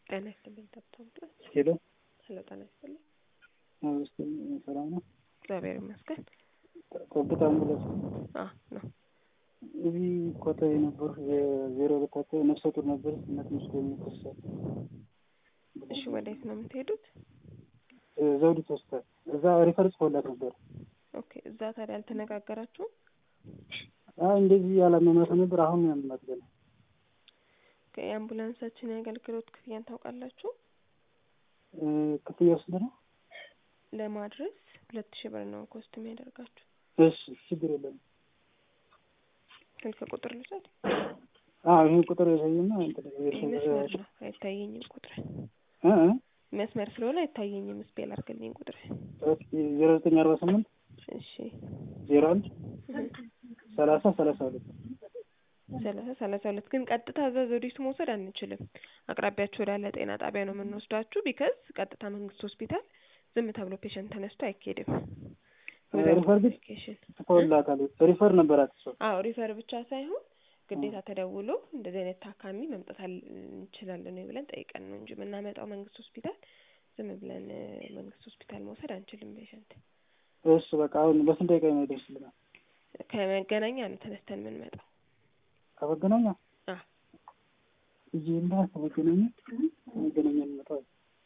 ጤና ይስጥልኝ ተብቷል። ሄሎ ሄሎ ጤና ይስጥልኝ። ውስጥ ሰላም ነው? እግዚአብሔር ይመስገን። ጠብታ አምቡላንስ አዎ ነው። እዚህ ኮተቤ ነበሩ የዜሮ ሁለታቸው ነፍሰ ጡር ነበር እና ትንሽ የሚከሳል እሺ ወዴት ነው የምትሄዱት? ዘውዲት ሆስፒታል እዛ ሪፈር ጽፎላት ነበር። ኦኬ እዛ ታዲያ አልተነጋገራችሁም? አይ እንደዚህ ያላመማት ነበር። አሁን ያመማት ገና ኦኬ የአምቡላንሳችን የአገልግሎት ክፍያን ታውቃላችሁ? ክፍያ ውስጥ ነው። ለማድረስ ሁለት ሺህ ብር ነው ኮስት የሚያደርጋችሁ። እሺ ችግር የለም። ስልክ ቁጥር ልውሰድ? አዎ ይህን ቁጥር ያሳየና ይህ መስመር ነው አይታየኝም ቁጥር እ እ መስመር ስለሆነ አይታየኝም። ስፔል አድርግልኝ ቁጥር። ዜሮ ዘጠኝ አርባ ስምንት እሺ ዜሮ አንድ ሰላሳ ሰላሳ ሁለት ሰላሳ ሰላሳ ሁለት ግን ቀጥታ እዛ ዘውዲቱ መውሰድ አንችልም። አቅራቢያችሁ ወዳለ ጤና ጣቢያ ነው የምንወስዳችሁ። ቢከዝ ቀጥታ መንግስት ሆስፒታል ዝም ተብሎ ፔሸንት ተነስቶ አይካሄድም። ሪፈር ግን ጽፎላታል። ሪፈር ነበራት እሷ። አዎ ሪፈር ብቻ ሳይሆን ግዴታ ተደውሎ እንደዚህ አይነት ታካሚ መምጣት እንችላለን ወይ ብለን ጠይቀን ነው እንጂ የምናመጣው መንግስት ሆስፒታል ዝም ብለን መንግስት ሆስፒታል መውሰድ አንችልም ፔሸንት። እሺ በቃ አሁን በስንት ደቂቃ ነው ይደርስልናል? ከመገናኛ ነው ተነስተን የምንመጣው። ከመገናኛ አዎ እዚህ እና ከመገናኛ ከመገናኛ እንመጣው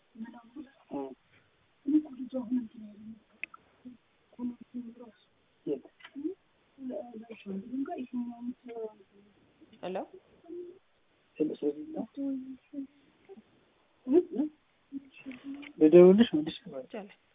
ሄሎ ልደውልሽ መልሽ ይቻላል።